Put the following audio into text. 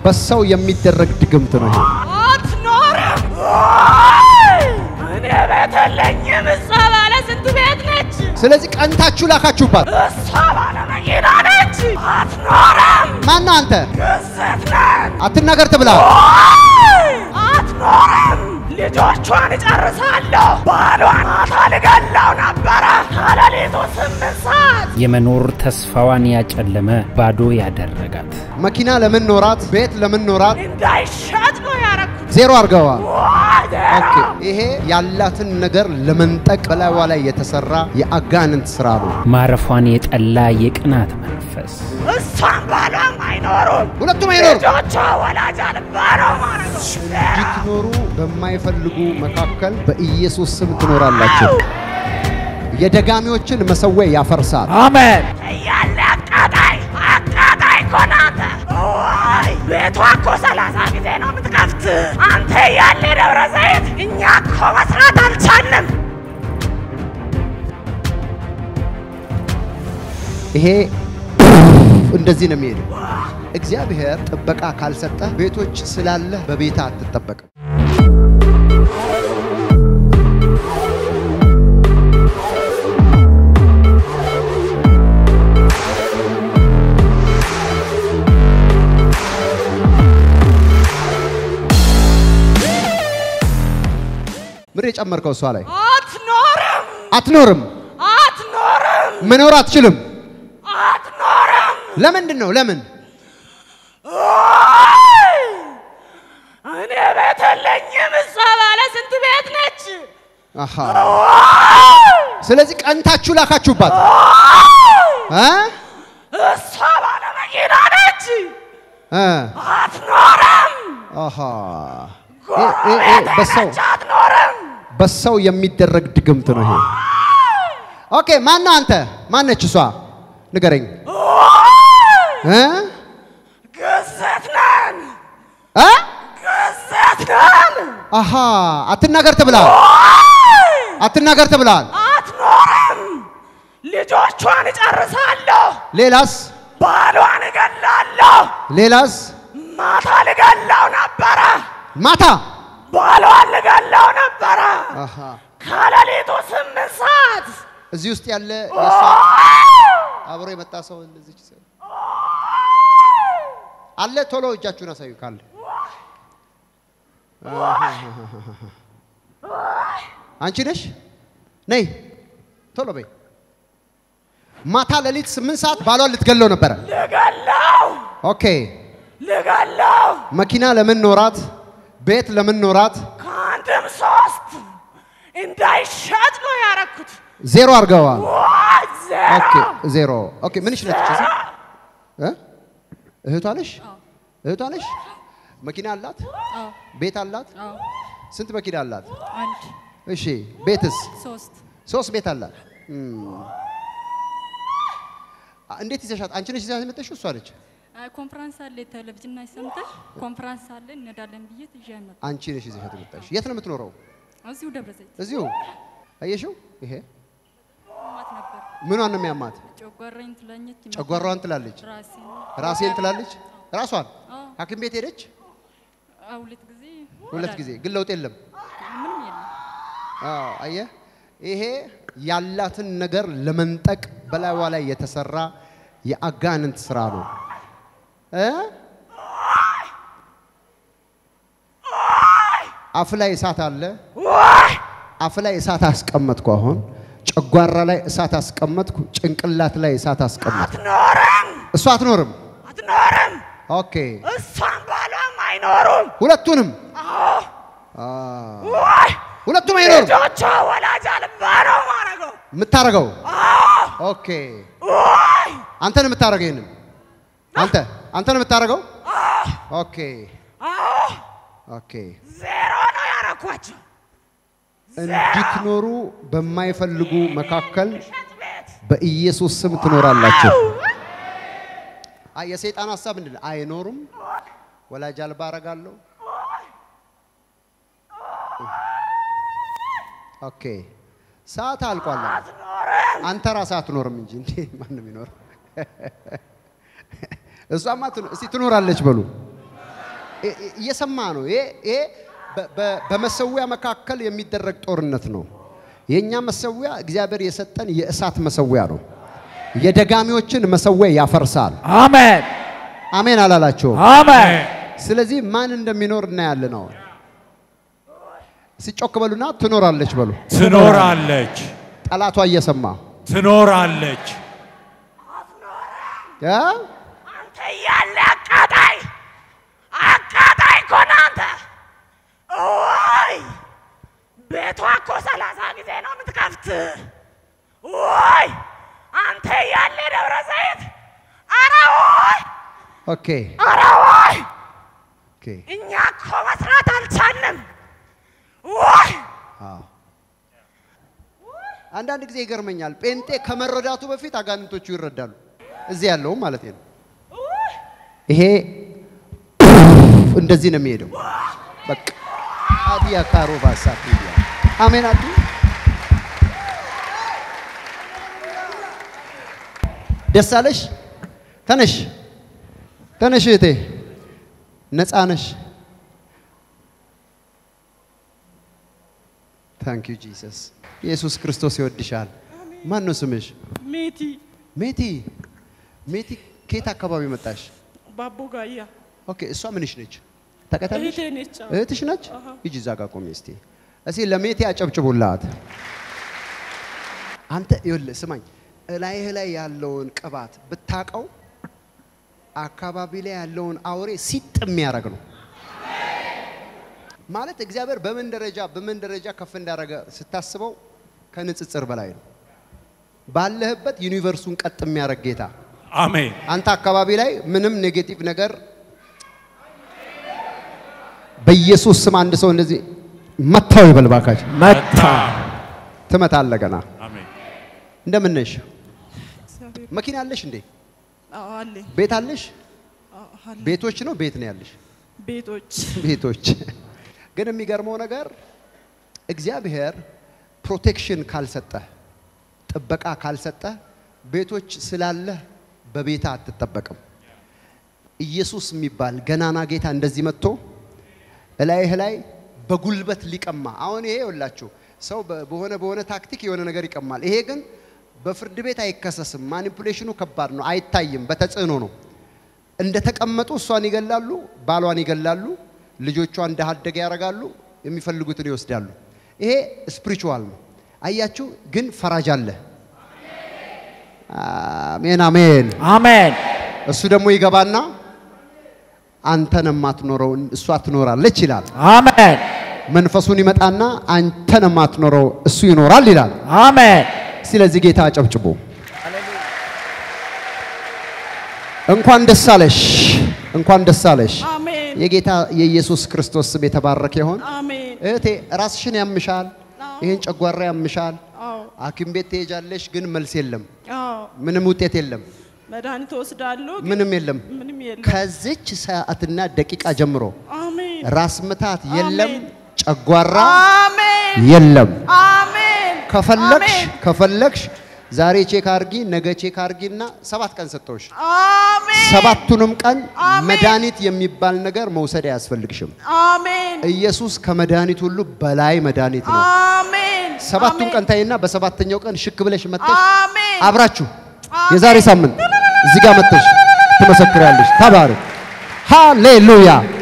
በሰው የሚደረግ ድግምት ነው ይሄ። አትኖርም። እኔ ቤት የለኝም። እሷ ባለ ስንት ቤት ነች? ስለዚህ ቀንታችሁ ላካችሁባት። እሷ ባለ መኪና ነች። አትኖርም። ማነው አንተ? ግዝት ነን። አትናገር ትብላል። አትኖርም። ልጆቿን እጨርሳለሁ። ባሏን ማታ ልገላው ነበረ ከሌሊቱ ስምንት ሰዓት የመኖር ተስፋዋን ያጨለመ ባዶ ያደረጋት መኪና ለምን ኖራት? ቤት ለምን ኖራት? እንዳይሸጥ ነው ያረኩት። ዜሮ አድርገዋል። ዋይ ኦኬ፣ ይሄ ያላትን ነገር ለመንጠቅ በላይዋ ላይ የተሰራ የአጋንንት ስራ ነው። ማረፏን የጠላ የቅናት መንፈስ እሷም ባሏም አይኖሩም። ሁለቱም አይኖሩም። ልጆቿ ወላጅ አልባ ነው ማለት ነው። እንድትኖሩ በማይፈልጉ መካከል በኢየሱስ ስም ትኖራላችሁ። የደጋሚዎችን መሰዊያ ያፈርሳል። አሜን። እያለ አቃጣይ አቃጣይ እኮ ነህ አንተ። ዋይ ቤቷ እኮ ሰላሳ ጊዜ ነው የምትከፍት። አንተ እያለ ደብረ ዘይት እኛ እኮ መስራት አልቻልንም። ይሄ እንደዚህ ነው የሚሄደው። እግዚአብሔር ጥበቃ ካልሰጠ ቤቶች ስላለ በቤት አትጠበቅም። ምር የጨመርከው እሷ ላይ አትኖርም አትኖርም፣ አትኖርም መኖር አትችልም። አትኖርም። ለምንድን ነው? ለምን? ዋይ እኔ ቤት የለኝም። እሷ ባለ ስንት ቤት ነች? አሃ ስለዚህ ቀንታችሁ ላካችሁባት እ እሷ ባለ መኪና ነች። እ አትኖርም። አሃ እ- እ- እ- በሰው ነች አትኖርም። በሰው የሚደረግ ድግምት ነው ይሄ። ኦኬ ማነው አንተ? ማነች እሷ? ንገረኝ እ ግዝት ነን እ ግዝት ነን። አሃ አትናገር ተብላል። አትናገር ተብላል። አትኖርም። ልጆቿን እጨርሳለሁ። ሌላስ? ባሏን እገላለሁ። ሌላስ? ማታ ልገላው ነበረ። ማታ ባሏን ልገላው ነበረ አሃ ከሌሊቱ ስምንት ሰዓት እዚህ ውስጥ ያለ የእሷ አብሮ የመጣ ሰው እንደዚህ ሰው አለ። ቶሎ እጃችሁን አሳዩ ካለ አንቺ ነሽ? ነይ ቶሎ በይ። ማታ ሌሊት ስምንት ሰዓት ባሏን ልትገለው ነበረ። ልገላው ኦኬ ልገላው መኪና ለምን ኖራት? ቤት ለምን ኖራት? ከአንድም ሶስት እንዳይሸጥ ነው ያረኩት። ዜሮ አድርገዋል። ዋይ ዜሮ ኦኬ ዜሮ። ኦኬ ምንሽ ነች? እዚህ እ እህቷ ነሽ? እህቷ ነሽ? መኪና አላት? አዎ ቤት አላት? አዎ ስንት መኪና አላት? አንድ እሺ ቤትስ? ሶስት ሶስት ቤት አላት። እም። አ- እንዴት ይዘሻት? አንቺ ነሽ ይዘሻት የመጣሽው? እሷ ነች? አይ ኮንፈረንስ አለ ቴሌቪዥን ላይ ሰምተሽ ኮንፈረንስ አለ እንሄዳለን ብዬ ትዤ መጣሁ። አንቺ ነሽ ይዘሻት የመጣሽ። የት ነው የምትኖረው? እዚሁ ደብረ ዘይት እዚሁ። አየሽው? ይሄ ማት ነበር ምኗን ነው የሚያማት? ጨጓራዬን ትለኘች ይመታል። ጨጓራዋን ትላለች፣ ራሴን ራሴን ትላለች። ራሷን አዎ ሐኪም ቤት ሄደች አዎ፣ ሁለት ጊዜ ሁለት ጊዜ፣ ግን ለውጥ የለም። ምንም የለም። አዎ አየህ፣ ይሄ ያላትን ነገር ለመንጠቅ በላይዋ ላይ የተሰራ የአጋንንት ስራ ነው እ አፍ ላይ እሳት አለ። አፍ ላይ እሳት አስቀመጥኩ። አሁን ጨጓራ ላይ እሳት አስቀመጥኩ። ጭንቅላት ላይ እሳት አስቀመጥኩ። አትኖርም እሷ አትኖርም። አትኖርም። ኦኬ፣ እሷም ባሏም አይኖሩም። ሁለቱንም አዎ አ፣ ዋይ ሁለቱም አይኖርም። ልጆቿ ወላጅ አልባ ነው ማረገው። የምታረገው አዎ ኦኬ፣ ዋይ አንተ ነው የምታረገው። ይሄንን አንተ አንተ ነው የምታረገው። ኦኬ አዎ ኦኬ። ዜሮ ነው ያረኳቸው። እንድትኖሩ በማይፈልጉ መካከል እሸት ቤት በኢየሱስ ስም ትኖራላችሁ። አይ የሰይጣን ሀሳብ ምንድን ነው? አይኖሩም፣ ወላጅ አልባ አረጋለሁ። ኦኬ ሰዓት አልቋል። አንተ ራስህ አትኖርም እንጂ እንዴ ማንም ይኖር? እሷማ ትኖ- እስቲ ትኖራለች በሉ። እ- እ- እየሰማ ነው። ይሄ ይሄ በ- በ- በመሰዊያ መካከል የሚደረግ ጦርነት ነው። የእኛ መሰዊያ እግዚአብሔር የሰጠን የእሳት መሰዊያ ነው። የደጋሚዎችን መሰዊያ ያፈርሳል። አሜን አሜን አላላቸውም። አሜን ስለዚህ ማን እንደሚኖር እናያለን። አሁን ሲጮክ በሉና ትኖራለች በሉ። ትኖራለች ጠላቷ እየሰማ ትኖራለች እ? አንተ እያለ አቃጣይ አቃጣይ እኮ ነህ አንተ። ወይ ቤቷ እኮ ሰላሳ ጊዜ ነው የምትከፍት። ወይ አንተ እያለ ደብረ ዘይት አረ ወይ ኦኬ አረ ወይ ኦኬ እኛ እኮ መስራት አልቻልንም። ወይ አዎ። አንዳንድ ጊዜ ይገርመኛል። ጴንጤ ከመረዳቱ በፊት አጋንንቶቹ ይረዳሉ። እዚህ ያለውም ማለት ነው። ይሄ እንደዚህ ነው የሚሄደው። በቃ አዲያ ካሮ ባሳት አሜን አዱ ደስ አለሽ? ተነሽ ተነሽ እህቴ፣ ነፃ ነሽ። ታንክ ዩ ጂሰስ። ኢየሱስ ክርስቶስ ይወድሻል። ማን ነው ስምሽ? ሜቲ ሜቲ። ሜቲ ከየት አካባቢ መጣሽ? ባቦ ጋያ ኦኬ፣ እሷ ምንሽ ነች? ታውቃታለሽ? እህቴ ነች። አዎ። እህትሽ ነች? አሃ። ሂጂ እዛ ጋር ቆሚ እስቲ። እስቲ ለሜቴ አጨብጭቡላት። አንተ ይኸውልህ ስማኝ፣ እላይህ ላይ ያለውን ቅባት ብታቀው አካባቢ ላይ ያለውን አውሬ ሲጥ የሚያደርግ ነው። ማለት እግዚአብሔር በምን ደረጃ በምን ደረጃ ከፍ እንዳደረገ ስታስበው ከንጽጽር በላይ ነው። ባለህበት ዩኒቨርሱን ቀጥ የሚያደርግ ጌታ አሜን አንተ አካባቢ ላይ ምንም ኔጌቲቭ ነገር በኢየሱስ ስም አንድ ሰው እንደዚህ መታው ይበል ባካችሁ። መታ ትመታለህ ገና። አሜን እንደምን ነሽ? እግዚአብሔር መኪና አለሽ እንዴ? አዎ፣ አለኝ። ቤት አለሽ? አዎ፣ አለኝ። ቤቶች ነው ቤት ነው ያለሽ? ቤቶች ቤቶች። ግን የሚገርመው ነገር እግዚአብሔር ፕሮቴክሽን ካልሰጠህ ጥበቃ ካልሰጠህ ቤቶች ስላለህ በቤታ አትጠበቅም። ኢየሱስ የሚባል ገናና ጌታ እንደዚህ መጥቶ እላይህ ላይ በጉልበት ሊቀማ አሁን ይሄ ይኸውላችሁ ሰው በ- በሆነ በሆነ ታክቲክ የሆነ ነገር ይቀማል። ይሄ ግን በፍርድ ቤት አይከሰስም። ማኒፑሌሽኑ ከባድ ነው፣ አይታይም። በተጽዕኖ ነው። እንደተቀመጡ እሷን ይገላሉ፣ ባሏን ይገላሉ፣ ልጆቿን እንደ አደገ ያደርጋሉ፣ የሚፈልጉትን ይወስዳሉ። ይሄ ስፒሪቹዋል ነው። አያችሁ፣ ግን ፈራጅ አለ። አሜን አሜን። አሜን እሱ ደግሞ ይገባና አንተን የማትኖረው እሷ ትኖራለች ይላል። አሜን መንፈሱን ይመጣና አንተን የማትኖረው እሱ ይኖራል ይላል። አሜን ስለዚህ ጌታ አጨብጭቦ እንኳን ደስ አለሽ፣ እንኳን ደስ አለሽ። አሜን የጌታ የኢየሱስ ክርስቶስ ስም የተባረከ ይሆን። አሜን። እህቴ ራስሽን ያምሻል፣ አዎ። ይህን ጨጓራ ያምሻል። አዎ ሐኪም ቤት ትሄጃለሽ፣ ግን መልስ የለም፣ አዎ፣ ምንም ውጤት የለም፣ መድኃኒት ወስዳለሁ ግን ምንም የለም። ምንም የለም። ከዚች ሰዓትና ደቂቃ ጀምሮ አሜን ራስ ምታት የለም፣ አሜን። ጨጓራ አሜን የለም። አሜን ከፈለግሽ አሜን ከፈለግሽ ዛሬ ቼክ አርጊ፣ ነገ ቼክ አርጊና ሰባት ቀን ሰጥተውሽ አሜን ሰባቱንም ቀን አሜን። መድኃኒት የሚባል ነገር መውሰድ አያስፈልግሽም። አሜን ኢየሱስ ከመድኃኒት ሁሉ በላይ መድኃኒት ነው። አሜን ሰባቱን አሜን። ቀን ታይና በሰባተኛው ቀን ሽክ ብለሽ መጥተሽ አሜን አብራችሁ አሜን። የዛሬ ሳምንት እዚህ ጋር መጥተሽ ትመሰክሪያለሽ። ተባረክ። ሃሌሉያ